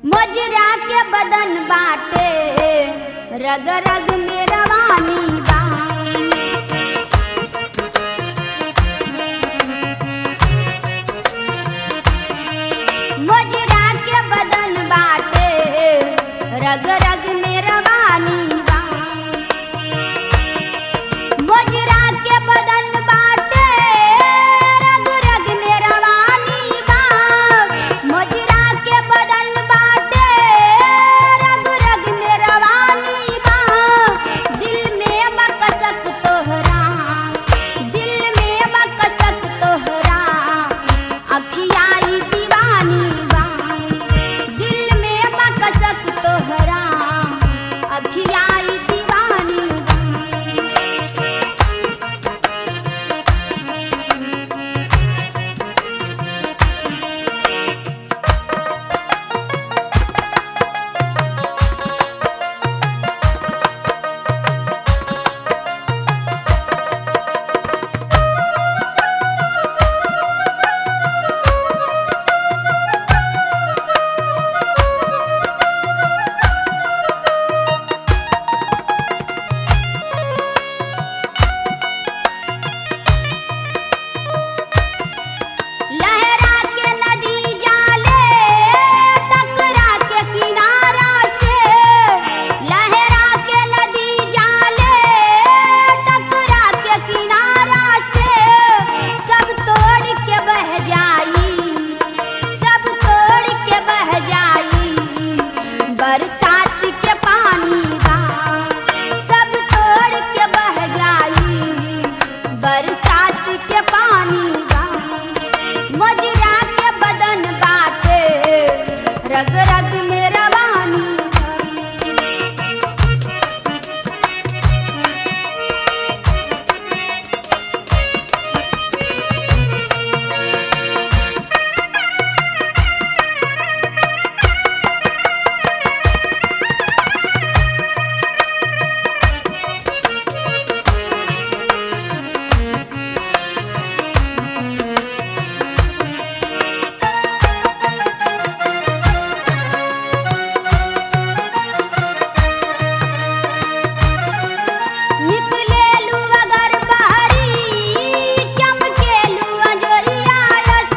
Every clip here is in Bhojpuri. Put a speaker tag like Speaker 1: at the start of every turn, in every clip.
Speaker 1: मोजरा के बदन बाटे रग रग में रवानी बा मोजरा के बदन बाटे रग रग में रवानी बा मोजरा के बदन बाटे रग रग में रवानी बा मोजरा के बदन बाटे रग रग में रवानी बा दिल में बकसक तोहरा दिल में बकसक तोहरा अखियाई दीवानी बा दिल में बकसक तोहरा अखियाई दीवानी बा लहरा के नदी जाले टकरा के किनारा से लहरा के नदी जाले टकरा के किनारा से सब तोड़ के बह जाई सब तोड़ के बह जाई बरसात के पानी बा सब तोड़ के बह जाई बरसात के पानी बा मजरा के बदन बाटे रग रग में रवानी बा। निकलेलू अगर बहरी चमकेलू अजोरियायस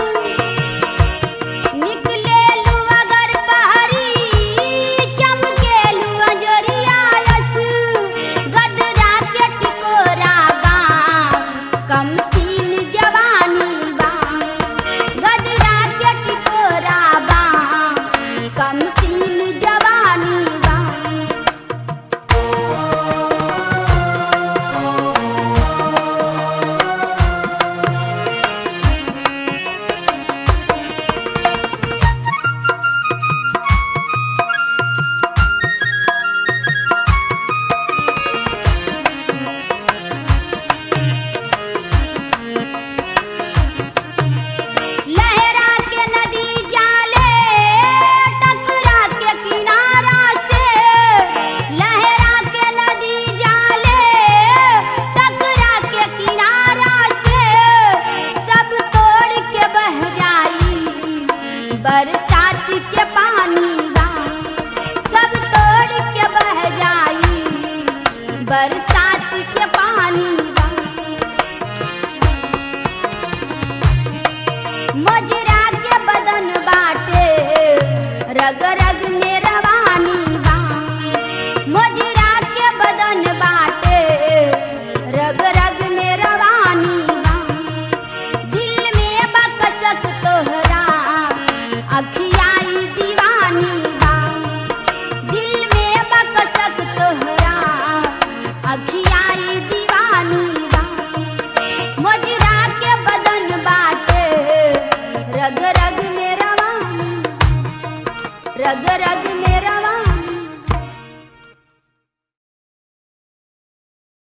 Speaker 1: निकलेलू अगर बहरी चमकेलू अजोरियायस गडरा के टिकोरा बा कम सीन जवानी बा गडरा के टिकोरा बा कम सीन जवानी बा लहरा के नदी जाले टकरा के किनारा से लहरा के नदी जाले टकरा के किनारा से सब तोड़ के बह जाई बरसात के पानी बा सब तोड़ के बह जाई बरसात के पानी बा मजरा के बदन बाटे रग रग में रवानी बा मजरा के बदन बाटे रग रग में रवानी बा दिल में बकसक तोहरा अखियाई दीवानी बा दिल में बकसक तोहरा अखियाई दीवानी बा मजरा के बदन बाटे रग रग में रवानी रग रग